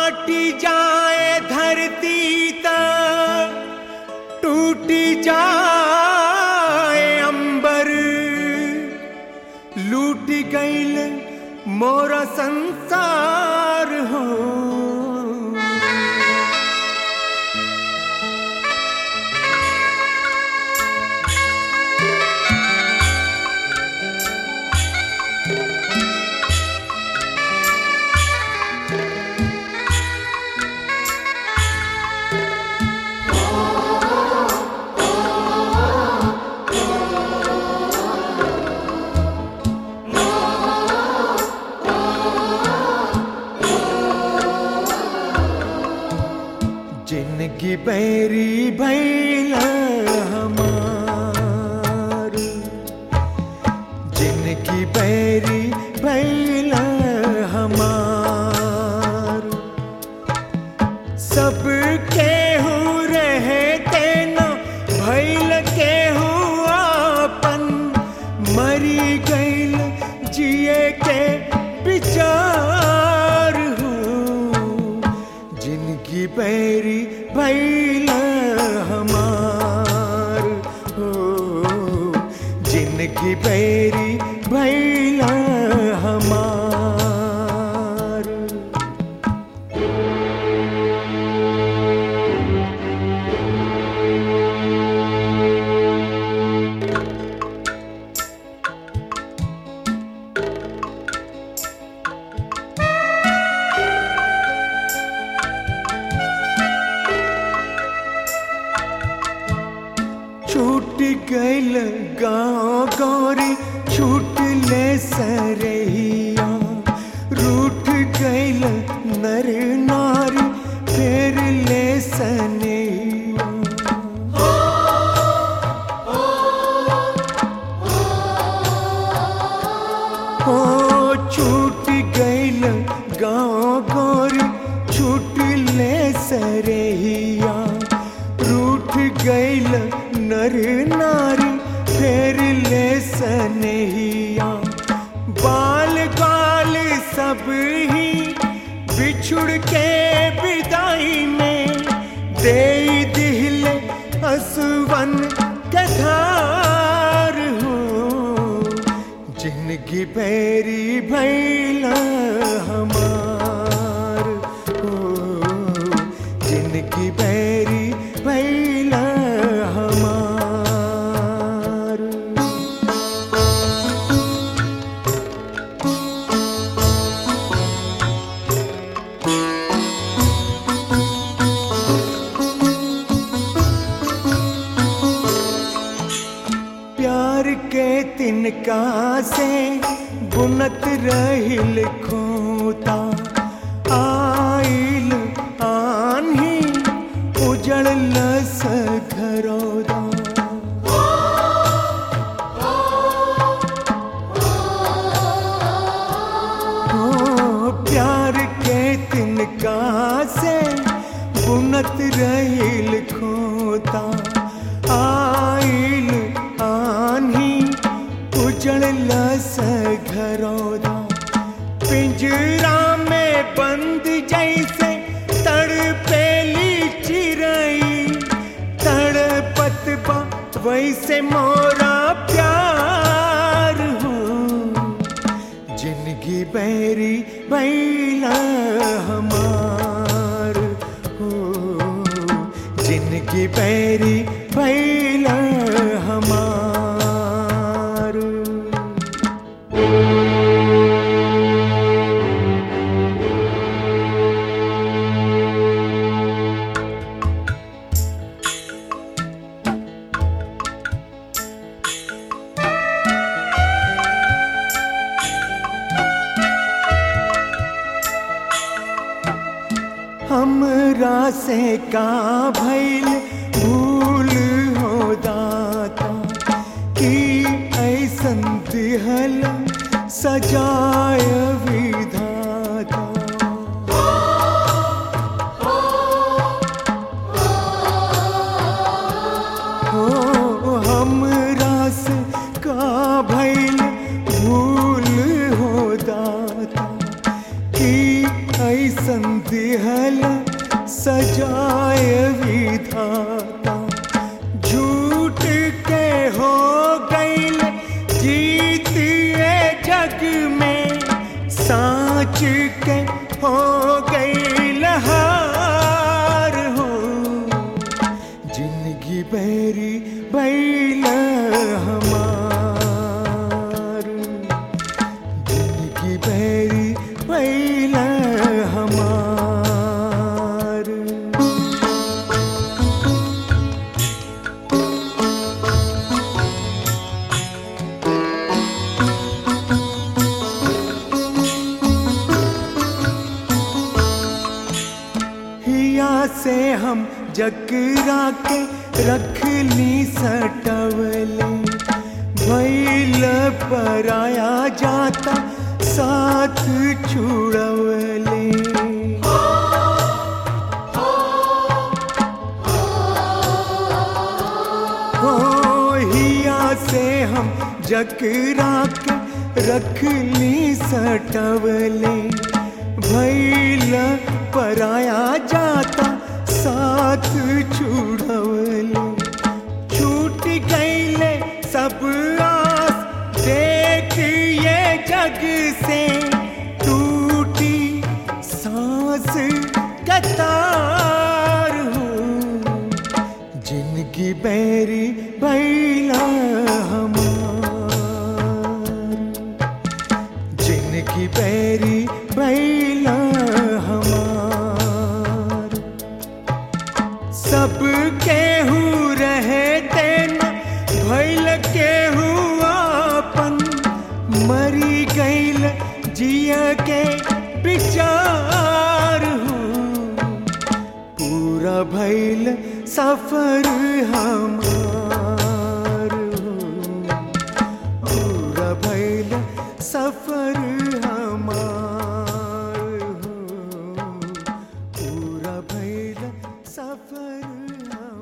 फाटी जाए धरती त टूटी जाए अंबर लूट गईल मोरा संसार हो जिनकी बैरी भैल हमार जिनकी बैरी भैल हमार सब केहू रहते न भैल केहू आपन मरी गईल जिए के विचार हो जिनकी पैरी भैल हमार हो जिनकी पैरी भैल हमार छूट गईल गाँव गौरी छूट ले सरहिया रूठ गईल नर नारी फेर ले सनैया हो छूट गईल गाँव गौरी छूट ले सरहिया रूठ गईल नर नारी फेर ले सनहिया बाल गाल सब ही बिछुड़ के विदाई में दे दिल असवन कथार हो जिनकी पैरी भैला हमार हो जिनकी पैरी भैला हमार प्यार के तिनका से बुनत रहिल खोता आइल आन्ही उजड़ लस घरौदा हो प्यार के तिनका से बुनत रहिल खोता आइल आन्ही उजड़ लस घरौदा पिंजरा में बंद जैसे तड़पेली चिरई तड़पत बा वैसे मोरा प्यार हो जिनकी बैरी बैला हमार हो जिनकी बैरी बैला हमार हमरा से का भइल भूल हो दाता कि ऐसन दिहल सजाय विधाता हो हमरा से का भइल भूल हो दाता कि कैसन दिहल सजाय विधाता झूठ के हो गईल जीत ये जग में साच के हो गईल हार हो जिंदगी बैरी बैल हमार जिंदगी बैरी बैल हमार हिया से हम जकरा के रख ली सटवले भैल पराया जाता साथ छुड़वले हो हिया से हम जकरा के रख ली सटवले भैल पराया जाता साथ छुड़वले छूट गईले सब आस देख ये जग से टूटी सांस कतार हूँ जिनकी बैरी बैला हमार जिनकी बैरी बैला हमार सब केहू रहे तेना भैल केहू आपन मरी गईल जिया के विचार हूँ पूरा भैल सफर हमार हूँ पूरा भैल सफर हमार हूँ पूरा भैल सफर हमार